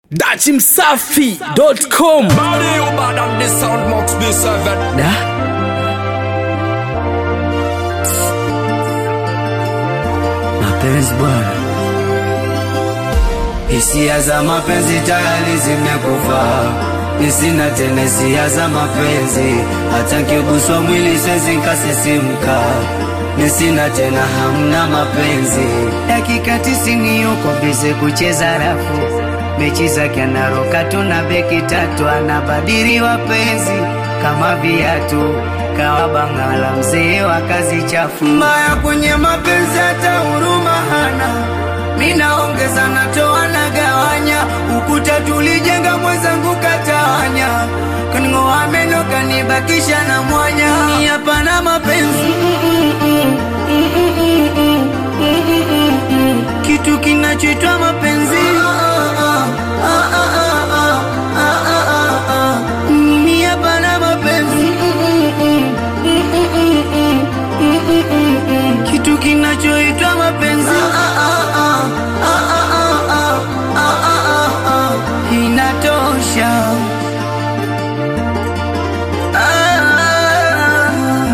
dachimsafi.com Body you bad and the sound must be seven. da mapenzi bwana Hisia za mapenzi tayari zimekufa, nisina tena hisia za mapenzi, hata nkiguswa mwili siwezi nkasisimka, nisina tena hamna mapenzi. Dakika tisini yuko bize kucheza rafu, mechi zake anaroka tu na beki tatu, anabadili wapenzi kama viatu kawa bangala, mzee wa kazi chafu, mbaya kwenye mapenzi, hata huruma hana minaongeza natoa nagawanya, ukuta tulijenga mwenzangu katawanya, kaning'oa meno kanibakisha na mwanya, ni hapana mapenzi kitu kinachoitwa mapenzi mimi hapana mapenzi kitu kinachoitwa mapenzi inatosha Ah,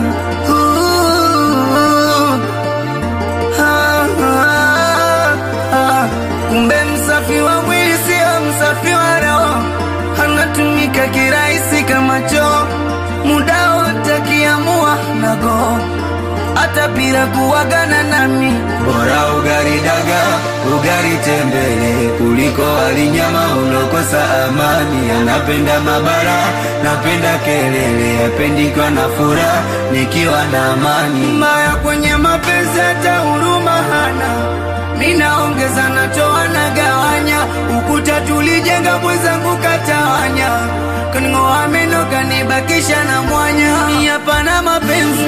uh, ah, ah, ah. kumbe msafi wa mwili sio msafi wa roho anatumika kirahisi kama choo muda wote akiamua nago hata bila kuwagana nami bora ugari daga ugari tembele kuliko walinyama ulokosa amani anapenda mabara napenda kelele apendikwa na furaha nikiwa na amani maya kwenye mapenzi hata huruma hana minaongeza natoa nagawanya ukuta tulijenga mwenzangu katawanya kaning'oa meno kanibakisha na mwanya ni hapana mapenzi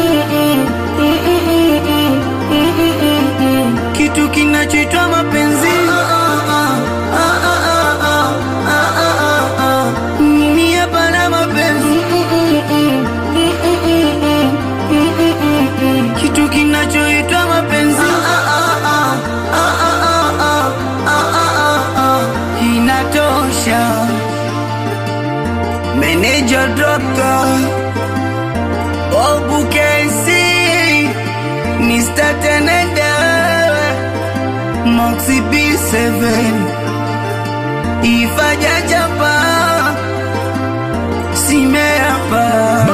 kitu kinachoitwa mapenzi mimi hapana mapenzi kitu kinachoitwa mapenzi inatosha meneja dokta obukesi Mr. Tenenda Moxie B7 Ifaja Japa Simeapa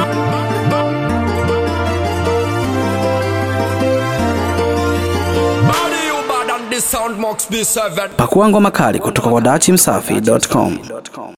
Body you bad and the sound must be seven. pakua ngoma kali kutoka kwa dachimsafi.com